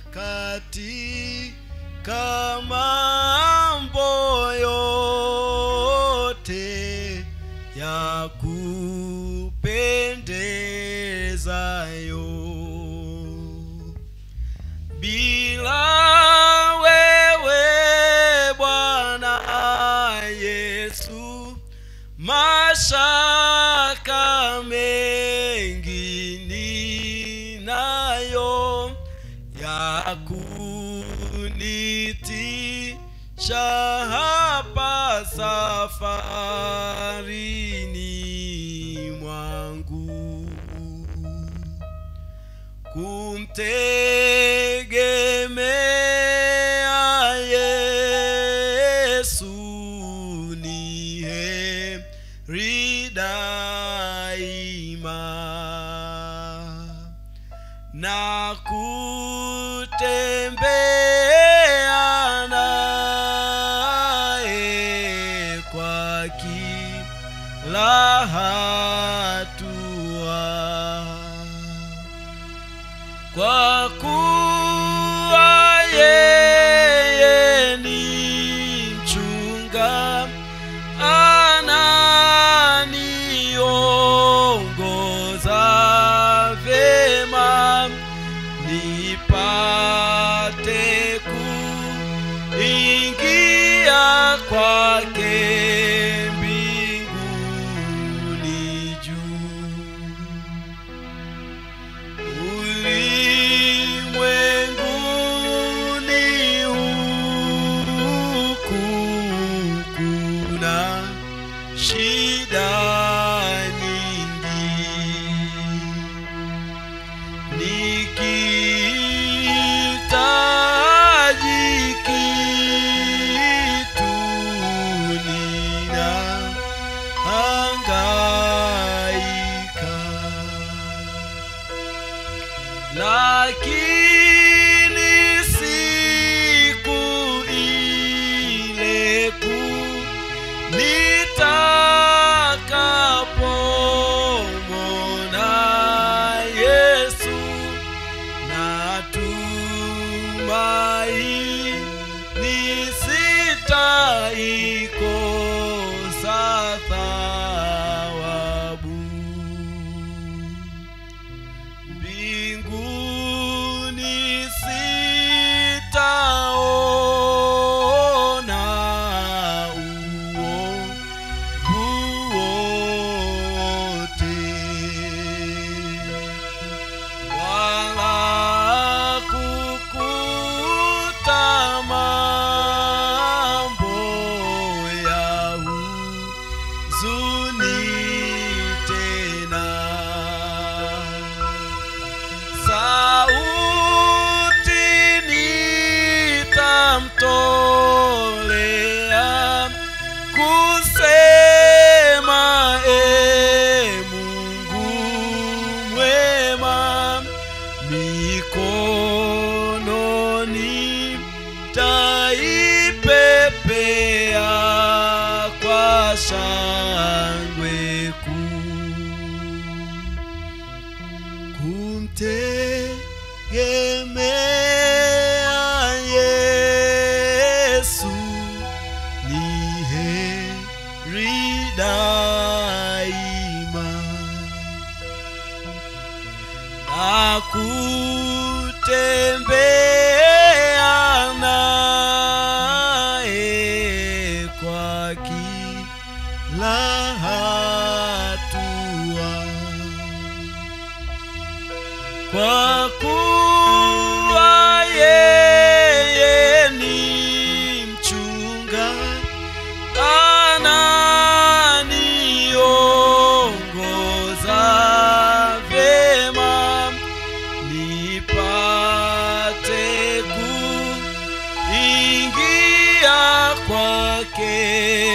katika mambo yote ya kupendezayo bila wewe bwana yesu mashaka mengi ninayo ya kunitisha hapa safarini mwangu kumtegemea Yesu ni heri daima na kutembea naye kwa kila hatua kwa kuwa yeye ni mchunga ananiongoza vema nipate kuingia kwake mbinguni juu ulimwenguni huku kuna shida nyingi nikihitaji kitu nina hangaika lakini siku ile kuu nitakapomwona Yesu natumaini sitaikosa thawabu mbinguni sitaona uovu wote wala kukuta mambo ya huzuni tena sauti nitamtolea kusema e Mungu mwema mikononi taipepea kwa shangwe kuu kumtegemea Yesu ni heri daima na kutembea naye kwa kila hatua kwa kuwa yeye ni mchunga ananiongoza vyema nipate kuingia kwake